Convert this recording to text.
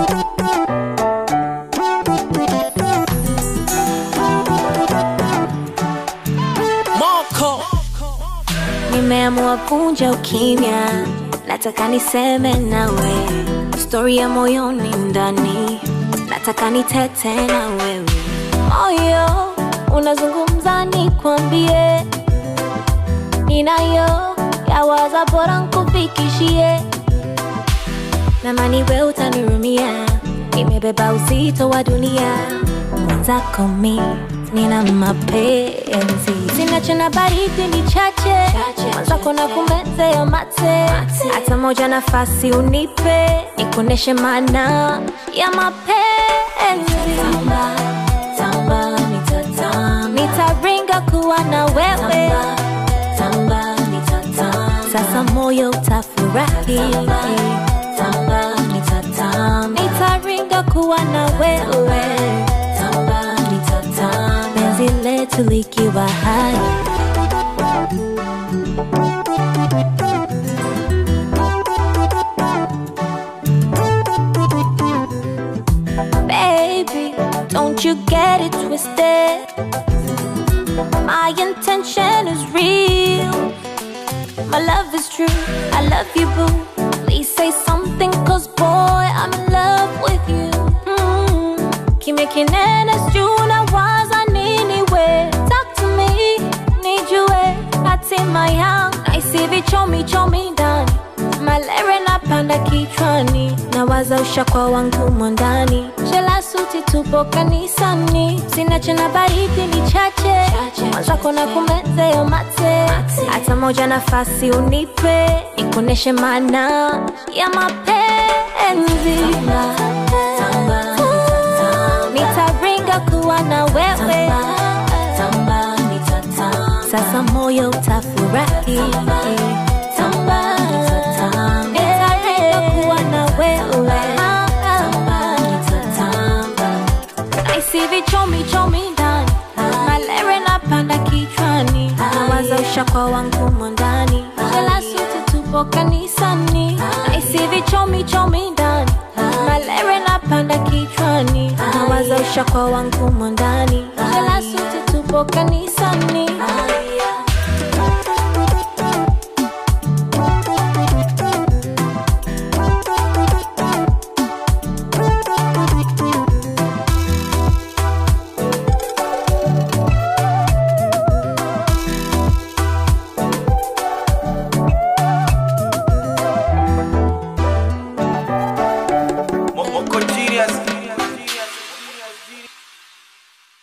Moko Nimeamua kunja ukimya, nataka niseme nawe stori ya moyoni ndani, nataka nitete na wewe. Moyo unazungumza, nikwambie, ninayo yawaza, bora nkufikishie, namani we utanirumia, nimebeba uzito wa dunia, mwenzako mi nina mapenzi, sina chena baridi ni chache, mwenzako na kumezea mate, hata moja nafasi unipe, nikuoneshe maana ya mapenzi. Tamba, tamba, nitatamba. Nitaringa kuwa na wewe tamba, nitatamba. Sasa moyo utafurahi tamba, nitatamba. Nitaringa kuwa na wewe tamba, nitatamba. Penzi letu likiwa hai Baby, don't you get it twisted. My intention is real. My love is true. I love you, boo. Please say something, cause boy, I'm in love with you. Mm. Kimya kinene sijui unawaza nini we Talk to me, nijue hatima yangu Naisi vichomi chomi ndani Malere napanda kichwani Nawaza ushakwa wangu mwandani Shela suti tupo kanisani Sina chena baridi ni chache Mwenzako na kumezea mate Hata moja nafasi unipe Nikuoneshe maana ya mapenzi Nitaringa kuwa na wewe Sasa moyo utafurahi Nitaringa kuwa na wewe Naisi vichomi chomi ndani Malere napanda kichwani Nawaza ushakwa wangu mwandani Shela suti tupo kanisani Naisi vichomi chomi ndani Malere napanda kichwani Nawaza ushakwa wangu mwandani Shela suti tupo kanisani